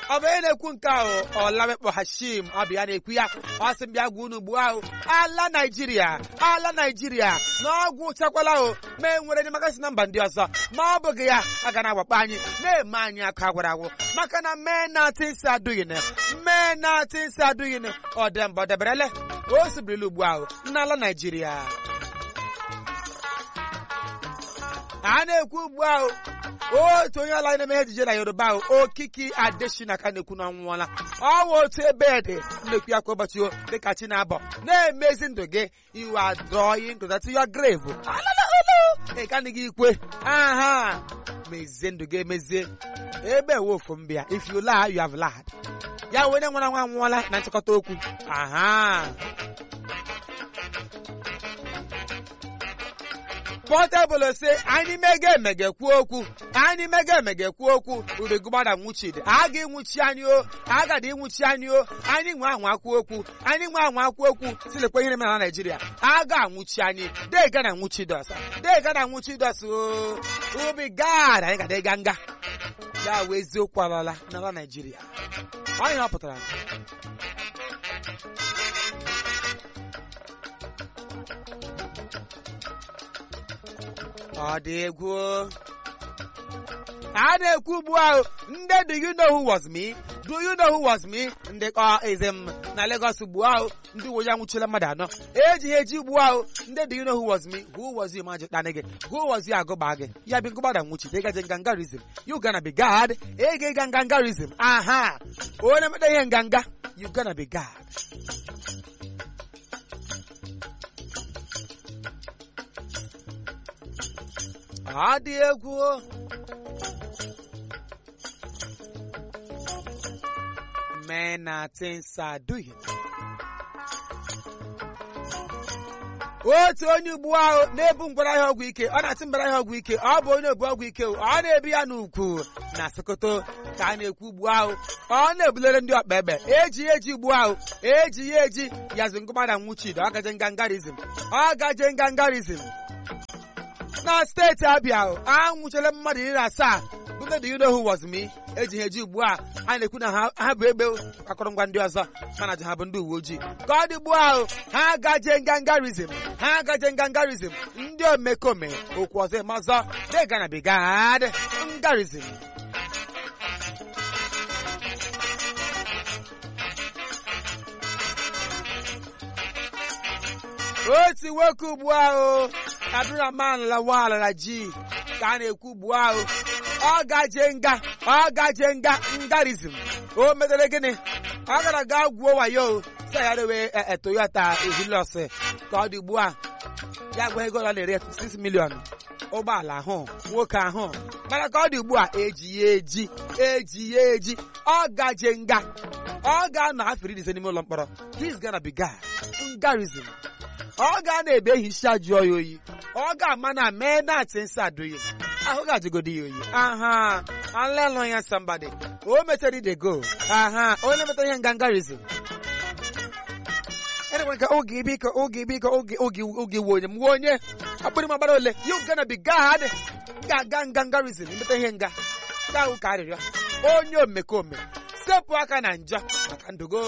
ọ bụ onye na-ekwu nke ahụ ọlamekpọ hashim ọ bụ ya na-ekwu ya ọ sị m bịa gwa unu ugbu ahụ ala naijiria ala naijiria na ọgwụ chakwala o ma e nwere enyemaka na mba ndị ọzọ ma ọ bụghị ya a ga na-agbakpọ anyị na-eme anyị aka agwara agwụ maka na mee na tins adụghịn mee na tins adụghịn ọ dị mba ọ deberele o sibirila ugbu ahụ n'ala naijiria a na-ekwu ugbu ahụ otu onye ala na-eme ejije na yoruba ahụ okiki adeshina ka na-ekwu na ọnwụọla ọnwa otu ebe dị nnekwu ya kwa ụbọchị o dịka chi na-abọ na-emezi ndụ gị iwe adọyi nkụzatụ ya grevu ị kanịghị ikwe aha mezie ndụ gị emezie ebe wofu mbịa if you lie you have lied ya wee onye nwara nwa anwụọla na nchịkọta okwu aha pọtebụl si anyị mege emege kwuo okwu anyị mege emege kwuo okwu ubegbada nwuchidi a ga ịnwụchi anyị o agada ịnwụchi anyị o anyị nwe anwa kwuo okwu anyị nwe anwa kwuo okwu silekwa ihe na naijiria a ga anwụchi anyị dega na nwuchi dos dega na nwuchi dos o ubi gad anyị gada ịga nga ya wee eziokwu alala n'ala naijiria ọ ihe ọ pụtara ọ dị egwu a na-ekwu ugbu ahụ ndị do you know who was me do you know who was me ndị kọ eze m na Lagos ugbu ahụ ndị uwe ojii anwụchila mmadụ anọ eji ha eji ugbu ahụ ndị do you know who was me who was you maji kpana gị who was you agụba gị ya bi ngụgbada nwuchi ịgaje ngangarizm you gonna be God ege ịga ngangarizm aha onye meta ihe nganga you gonna be God ọ dị egwu men na things are doing otu onye ugbu ahụ na-ebu ngwara ahịa ọgwụ ike ọ na-atị mbara ahịa ọgwụ ike ọ bụ onye obu ọgwụ ike ọ na-ebu ya n'ukwu na Sokoto ka a na-ekwu ugbu ahụ ọ na-ebulere ndị ọkpa egbe eji ya eji ugbu ahụ eji ya eji yazi ngụmada nwuchid ọ gaje ngangarizm ọ gaje ngangarizm na steeti Abịa anwụchara mmadụ iri na asaa bụ ndị do you know who was me eji ha eji ugbu a a na-ekwu na ha bụ egbe akụrụngwa ndị ọzọ mana ji ha bụ ndị uwe ojii ka ọ dị ugbu ahụ ha gaje ngangarizm ha gaje ngangarizm ndị omekome okwu ọzọ eme ọzọ deganabigad ngarizm otu nwoke ugbu ahụ Abdulrahman Lawal Raji ka a na-ekwu ugbu ahụ ọ gaje nga ọ gaje nga ngarizm o metere gịnị ọ gara ga gwuo wayo sa ya rewe Toyota Hilux ka ọ dị ugbu a ya gwa ego ọ na-ere 6 million ụgbọala ahụ nwoke ahụ mana ka ọ dị ugbu a eji ya eji eji ya eji ọ gaje nga ọ ga-anọ afọ iri ise n'ime ụlọ mkpọrọ he's gonna be guy ngarizm ọ ga na-ebe ehicha jụọ ya oyi ọ ga-ama na mee na atị nsị adụghị ahụ ga-ajụgodi ya oyi aha alelụ ya somebody o metere ide go aha onye metara ihe ngangarizm enwere ka oge ibe ike oge ibe ike oge oge oge we onye m we onye akpịrị m agbara ole you gonna be God ga-aga ngangarizm imeta ihe nga ga ahụ ka arịrịọ onye omekome sepụ aka na njọ maka ndogo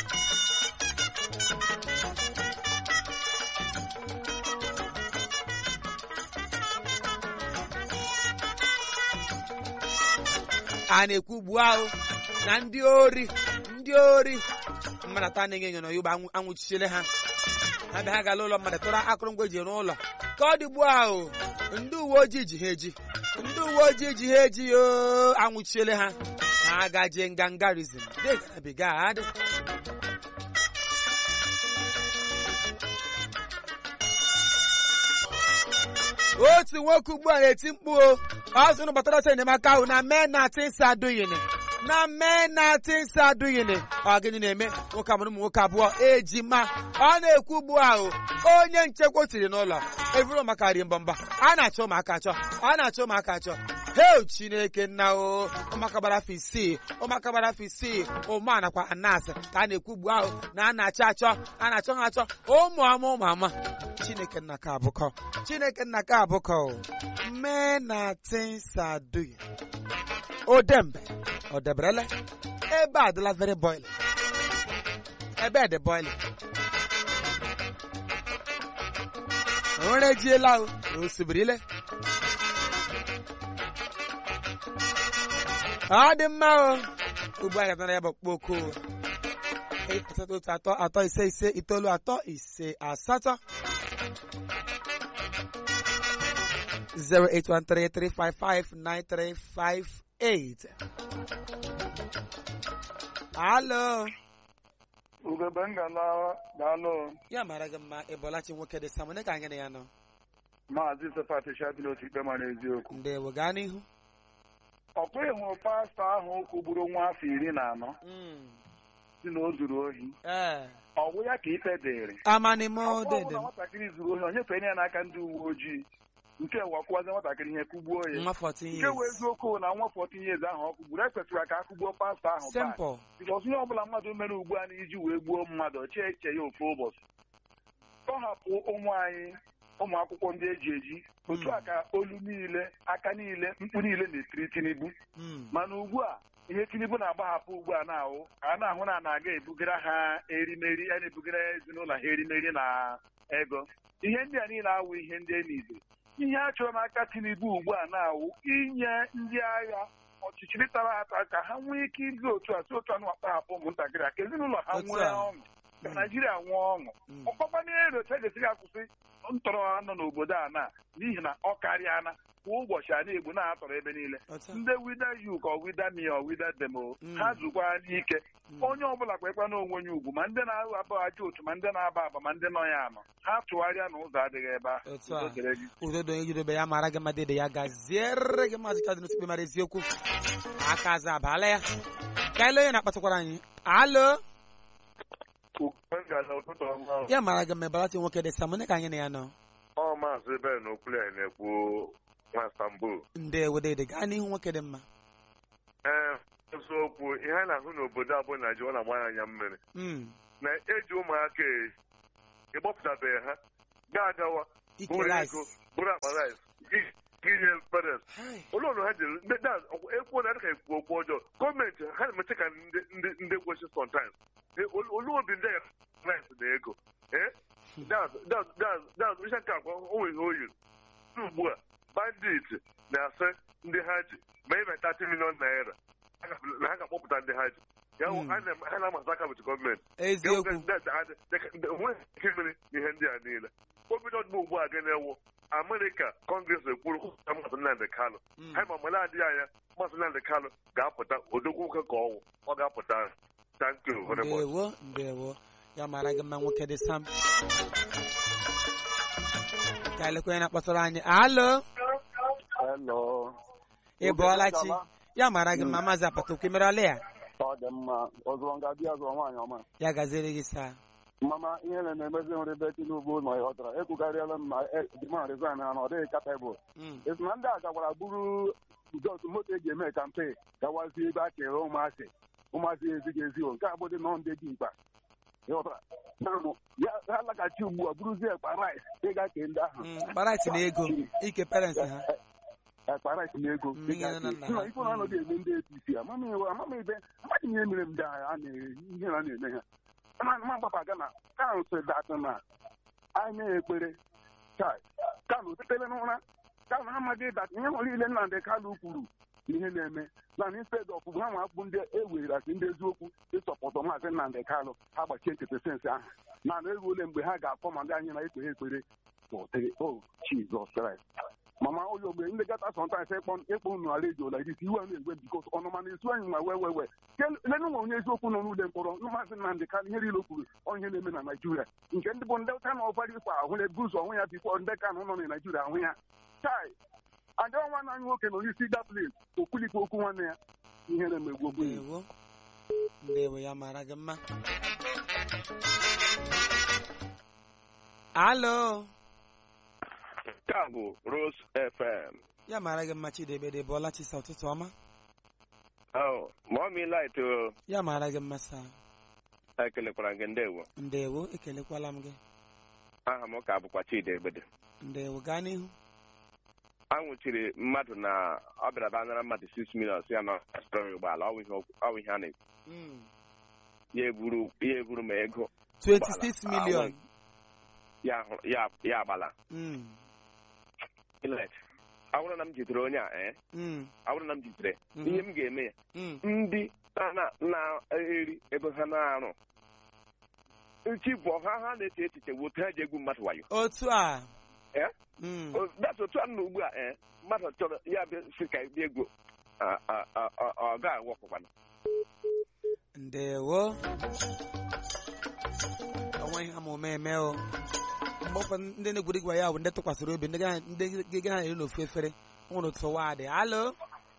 a na-ekwu ugbu ahụ na ndị ori ndị ori mmadụ atọ anaghị enyo n'ọyụgba anwụchichile ha ha bịa ha gala ụlọ mmadụ tụrụ akụrụngwa eji rụọ ụlọ ka ọ dị ugbu ahụ ndị uwe ojii ji ha eji ndị uwe ojii ji ha eji yo anwụchichile ha ha gaje ngangarizm degabigad otu nwoke ugbu a na-eti mkpu o ọ sị na gbatara ọsọ enyemaka ahụ na mee na tinsa adụghịnị na mee na tinsa adụghịnị ọ gịnị na-eme nwoke amụrụ ụmụ nwoke abụọ ejima ọ na-ekwu ugbu ahụ onye nchekwa tiri n'ụlọ evuru maka rie mbọmba a na-achọ ụmụaka achọ a na-achọ ụmụaka achọ heo chineke nna o ụmụaka gbara afọ isii ụmụaka gbara afọ isii ụmụ anakwa anas ka a na-ekwu ugbu ahụ na a na-achọ achọ a na-achọ ha achọ ụmụ ama ụmụ ama chineke nna ka abụkọ chineke nna ka abụkọ mee na tinsa adụghị odembe ọ deberele ebe a dịla very boiling ebe a dị boiling onwere ejiela o osibirile ọ dị mma o ugbu a gatara ya bụ kpoko asatọ otu atọ atọ ise ise itoolu atọ ise asatọ 08133559358 Alo ugebe ngala daalụ ya mara gị mma ịbọlachi nwoke dị sam onye ka anyị na ya nọ maazị sefat shabil otu ikpe mara eziokwu ndewo gaa n'ihu ọkwa ịhụ pastọ ahụ kwugburu nwa afọ iri na anọ Mm. si na o zuru ohi ee ọ bụ ya ka ikpe dịrị amanimo Ọkwa ọ bụ dede na nwatakịrị zuru ohi onye fere ya n'aka ndị uwe ojii nke wakwụwazi nwatakịrị ihe kụgbuo ya nwa 14 nke wee years eziokwu na nwa 14 years ahụ ọ kụgburu ekwesịrị ka a kụgbuo pastọ ahụ back. simple bikọs ihe ọbụla mmadụ mere ugbu a na iji wee gbuo mmadụ ọchị eche ya ofu ụbọchị tọhapụ ụmụ anyị ụmụ akwụkwọ ndị eji eji otu a ka olu niile aka niile mkpu niile na-etiri tinubu Mm. mana ugbu a ihe tinubu na-agbahapụ ugbu a na-ahụ ka a na-ahụ na a na-aga ebugara ha erimeri a na-ebugara ezinụlọ ha erimeri na ego ihe ndị a niile awụ ihe ndị enize ihe a chọrọ n'aka tinubu ugbu a na-awụ inye ndị agha ọchịchịrị tara ata ka ha nwee ike ịdị otu a si otu anụ akpahapụ ụmụntakịrị a ka ezinụlọ ha Otu nwee a. ọṅụ ka Mm. naijiria nwee ọṅụ Mm. ọkpọkpa na-ero otu a ga-esighị akwụsị ntọrọ nọ n'obodo a na n'ihi na ọ karịana kwa ụbọchị a na-egbu na-atọrọ ebe niile Otu a. ndị wida yuk ọ wida mi ọ wida demo Mm. ha zukwa n'ike Mm. onye ọbụla kwekwa na onwe ya ugwu ma ndị na-ahụ abụ aja otu ma ndị na-aba aba ma ndị nọ ya anọ ha tụgharịa na ụzọ adịghị ebe a Otu a. Udo dịrị gị. udodo ejidobe ya mara gị mma dede ya gaziere gị maazị kadịn sikpe mara eziokwu aka aza abala ya ka ele onye na-akpatakwara anyị alo ya mara gị mma ịbọlachi nwoke dị sam onye ka anyị na ya nọ ọ maazị ben okwulia na-ekwu nwa Istanbul ndewo dede gaa n'ihu nwoke dị mma ee eziokwu ihe a na-ahụ n'obodo a bụ Naijiria ọ na-agba anya mmiri Mm. na eji ụmụaka e- ịgbọpụtabeghị ha ga-agawa ike bụrụ rice ego bụrụ akpa rice gị- gịnye parents Hai. ụlọ ụlọ ha jere ndị da ekwuo na adịka ekwu okwu ọjọọ gọọmenti ha na-emeche ka ndị ndị ndị gwechi sometimes olu obi ndị agha rice na ego ee das ihe nke akwa onwe ihe oyi ugbu a bandit na-asị ndị ha ji ma ime 30 million naira na ha ga-akpọpụta ndị ha ji ya hụ Mm. ha na- ha na-amasa aka bụ gọọmenti eziokwu onweghị ike imere ihe ndị a niile obido ọdịbụ ugbu a gị na-ewu amerịka kọngres ekwuru kwupụta Maazị Nnamdị Kalụ Mm. anyị ma mgbe na-adịghị anya Maazị Nnamdị Kalụ ga-apụta odogwu nwoke ka ọnwụ ọ ga-apụta thank you very much. ndewo ndewo ya mara gị mma nwoke dị sam ka elekwa onye na-akpọtara anyị alo Hello. ị bọọla chi ya mara gị mma maazị apatokwu merala ya ọ dị mma ọzọ nga bịa zụọ nwaanyị ọma ya gaziere gị saa mama ihe na-emezi nri ebe tinubu nọ ya ọtara ekwukarịala m na demand resign ha na ọ dịghị kapebụl Mm. esi na ndị a gakwara buru jọs moto eji eme kampen gawazie ebe a kere ụmụasị ụmụasị ezighị ezi o nke abụdị nọ ndị dị mkpa ịghọtara Naanụ, ya ha laghachi ugbu a buruzie ekpa rice ịga kee ndị ahụ Mm, kparaịsị na ego ike parents ha ekpa rice na ego Mm, ihe na nna ha. ife na anọghị eme ndị apc amamihe amamihe amaghị m ihe mere m ndị agha a na-ihe na na-eme ha mana ma gbapa aga na kansụl datụ na anyị na ekpere chai kanụ tetere n'ụra kanụ amaghị dat ihe nwere ile Nnamdị Kalụ kwuru ihe na-eme na instead of ha nwa akpụ ndị ewerasi ndị eziokwu ịsọpụtụ maazị Nnamdị Kalụ ha gbachie nkịtị sensị ahụ na na eruole mgbe ha ga-akpọ ma ndị anyị na-ekpere ekpere tụtịrị o Jizọs Kraịst mama ụlọ ogbe ndị gata sọntaịs ịkpọ ịkpọ unu ala eji ụla isi iwe na-egwe bikos ọnụma na-esu anyị ma wee wee wee lenu nwe onye eziokwu nọ n'ụlọ mkpọrọ maazị Nnamdị Kalụ ihe niile o kwuru ọ ihe na-eme na Naijiria nke ndị bụ ndị ka na ọvari kwa ahụ na-ebu ụzọ ọhụ ya bifo ndị ka nọ na Naijiria ahụ ya chai adịọ nwa anyị nwoke nọ n'isi daplis okwulikwa okwu nwanne ya ihe na-emegbu ogbenye ndewo ndewo ya mara gị mma alo Nke a bụ Rose FM. ya mara gị mma chidebe dị bọọla chisa ụtụtụ ọma Oh, Mommy Light o, ya mara gị mma saa ekelekwara gị ndewo. ndewo ekelekwala m gị Aha m ka bụkwa Chidi Egbede. ndewo gaa n'ihu a nwụchiri mmadụ na ọ bịara bịa nara mmadụ 6 million si ya na stọrọ ụgbọala ọ bụ ihe ọ bụ ihe a na-ekwu Mm. ya eburu ya eburu ma ego 26 ụgbọala. million ya hụrụ- ya ya agbala Mm. Ilet. ọ bụrụ na m jidere onye a ee Mm. ọ bụrụ na m jidere Mhm. ihe m ga-eme ya Mm. ndị na- na- na-eri ebe ha na-arụ nchi bụ ha ha na-eche echiche bụ otu ha ji egwu mmadụ wayo otu a Eh? Mm. O- that's otu a nọ ugbu a ee mmadụ chọrọ ya bịa si ka bịa egwu a- a- a- a- ọ ga-awọpụkwana ndewo onwe ihe ama ome eme o mgbe ụfọdụ ndị na-egwuri gwa ya bụ ndị tụkwasịrị obi ndị ga- ndị ga ha eri n'ofu efere o nwere otu wadị alo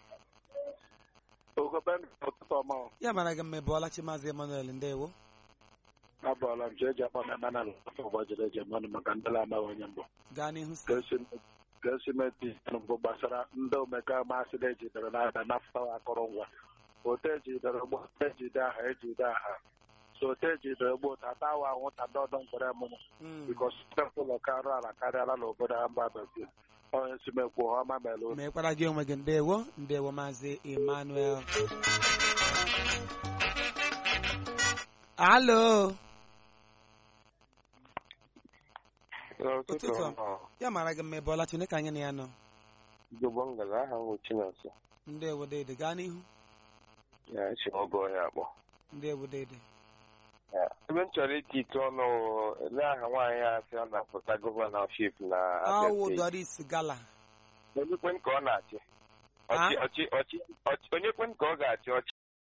ụtụtụ ọma ya mara gị mma ebe ọlachi maazị emmanuel ndewo abụọla m ji eji akpa m eme na afọ gbajiri eji mmanụ maka ndị na-amaghị onye mbụ gaa n'ihu si ka esi meti mbụ gbasara ndị omeka masị na ejidere n'aka n'afọ akụrụngwa otu ejidere ụgbọ ejide aha ejide aha so otu ejidere ụgbọ tata awa anwụta ndị ọdọ mkpere mụmụ Mm. bikos ụlọ karụ ala karịala n'obodo ha mba bekee onye si mekwu ọma mere unu mekwara gị onwe gị ndewo ndewo maazị emmanuel alo ụtụtụ ọma. ya mara gị mma ebe ọlachi onye ka anyị na ya nọ Igbo ngala aha nwụ Chinonso ndewo dede gaa n'ihu ya echi oge ọhịa akpọ ndewo dede ebe m chọrọ iti ite ọnụ ele aha nwaanyị a sị ọ na-apụta gọvanọship na Abia awụ steeti doris gala onye kwen ka ọ na-achị ọchị ọchị ọchị ọchị onye kwen ka ọ ga-achị ọchị